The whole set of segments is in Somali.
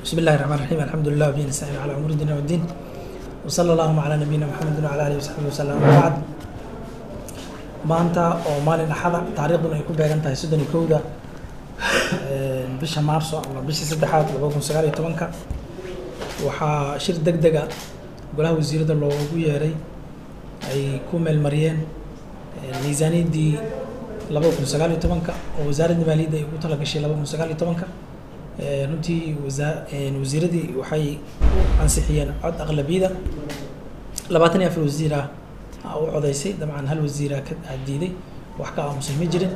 بسم الله الرحمن الرحيم الحمد لله وبه نستعين على امور الدين والدين وصلى اللهم على نبينا محمد وعلى اله وصحبه وسلم وبعد maanta oo maalin axada taariikhduna ay ku beegan tahay soddon iyo kowda bisha maarso ama bishii saddexaad laba kun sagaal iyo tobanka waxaa shir deg dega golaha wasiirada loogu yeeray ay ku meelmariyeen miisaaniyaddii laba kun sagaal iyo tobanka oo wasaaradda maaliyadda ay ugu talagashay laba kun sagaal iyo tobanka runtii wasaa wasiiradii waxay u ansixiyeen cod aqlabiyada labaatan iyo afar wasiir ah u codaysay dabcan hal wasiira ka diiday wax ka aamusay ma jirin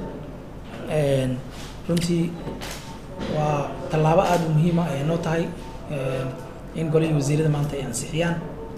runtii waa tallaabo aada u muhiima ay noo tahay in golihii wasiirada maanta ay ansixiyaan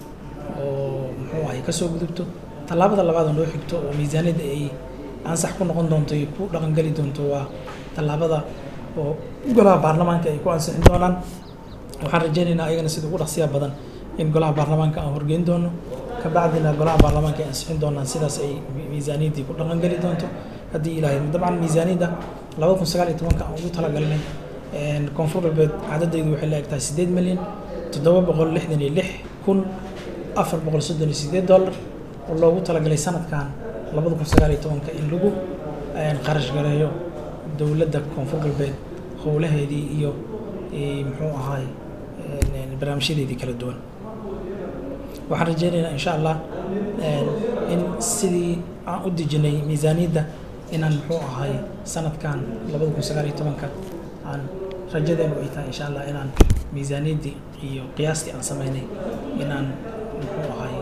oo muxuu ahay kasoo gudubto tallaabada labaad oo noo xigto oo miisaaniyadda ay ansax ku noqon doonto iyo ku dhaqangeli doonto waa tallaabada oo golaha baarlamaanka ay ku ansixin doonaan waxaan rajeynaynaa ayagana sida ugu dhaqsiya badan in golaha baarlamaanka aan horgeyn doono kabacdina golaha baarlamaanka ay ansixin doonaan sidaas ay miisaaniyaddii ku dhaqangeli doonto haddii ilaahay dabcan miisaaniyadda labada kun sagaal iyo tobanka aan ugu talagalnay koonfur galbeed cadadaydu waxay la eg tahay siddeed milyan toddoba boqol lixdan iyo lix kun afar boqol soddon iyo siddeed dollar oo loogu talagalay sanadkan labada kun sagaal iyo tobanka in lagu kharash gareeyo dowladda koonfur galbeed howlaheedii iyo muxuu ahaay barnaamijyadeedii kala duwan waxaan rajeynaynaa insha allah in sidii aan u dejinay miisaaniyadda inaan muxuu ahay sanadkan labada kun sagaal iyo tobanka aan rajadeenu ay tahay insha allah inaan miisaaniyaddii iyo qiyaastii aan sameynay inaan muxuu ahay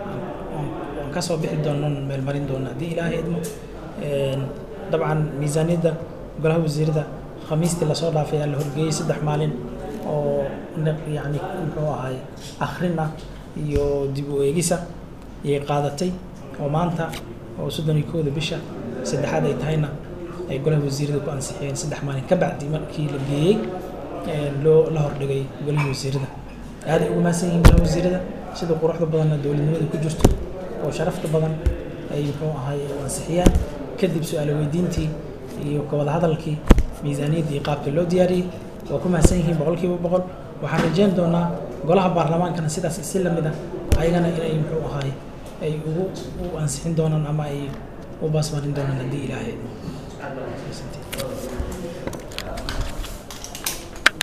aan kasoo bixi doono meelmarin doono haddii ilaahay idmo dabcan miisaaniyadda golaha wasiirada khamiistii lasoo dhaafay ayaa la horgeeyey saddex maalin oo yani muxuu ahay akrin ah iyo dib u eegisa ayay qaadatay oo maanta oo soddon iyo kooda bisha saddexaad ay tahayna ay golaha wasiirada ku ansixiyeen saddex maalin ka bacdi markii la geeyey loo la hordhigay golihii wasiirada aaday ugu mahadsan yihiin golaha wasiirada sida quruxda badanna dowladnimada ku jirto oo sharafta badan ay muxuu ahay ansixiyaan kadib su-aalo weydiintii iyo kawada hadalkii miisaaniyaddii iyo qaabkii loo diyaariyey waa ku mahadsan yihiin boqolkiiba boqol waxaan rajeyn doonaa golaha baarlamaankana sidaas si lamid ah ayagana inay muxuu ahaay ay ugu u ansixin doonaan ama ay u baasmarin doonaan haddii ilaahay